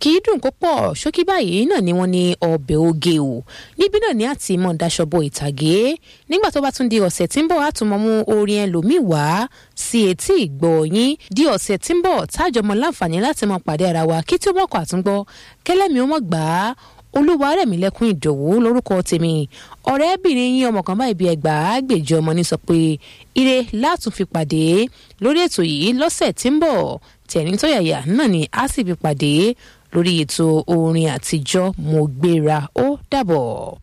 kì í dùn kó pọ̀ ṣókí báyìí náà ni wọ́n ní ọbẹ̀ oge o níbí náà ní àti mọ̀ daṣọ́bọ̀ ìtàgé nígbà tó bá tún di ọ̀sẹ̀ tí ń bọ̀ àtúmọ̀ mú orin ẹlòmíì wá sí etí ìgbọ́ yín di ọ̀sẹ̀ tí ń bọ̀ tájọmọ láǹfààní láti mọ pàdé ara wa kí tí ó mọ̀kọ́ àtúngbọ́ kẹlẹ́mi ó mọ̀ gbà á olúwa rẹ̀mí lẹ́kún ìdòwú lórúkọ tèmi ọ̀rẹ́bìnrin yín ọmọ kan báyìí bí ẹgbàá gbèjọ ọmọ ní sọ pé ire látún fi pàdé lórí ètò yìí lọ́sẹ̀ tí ń bọ̀ tẹ̀rín tó yàyà náà ni a sì fi pàdé lórí ètò orin àtijọ́ mo gbéra ó dàbọ̀.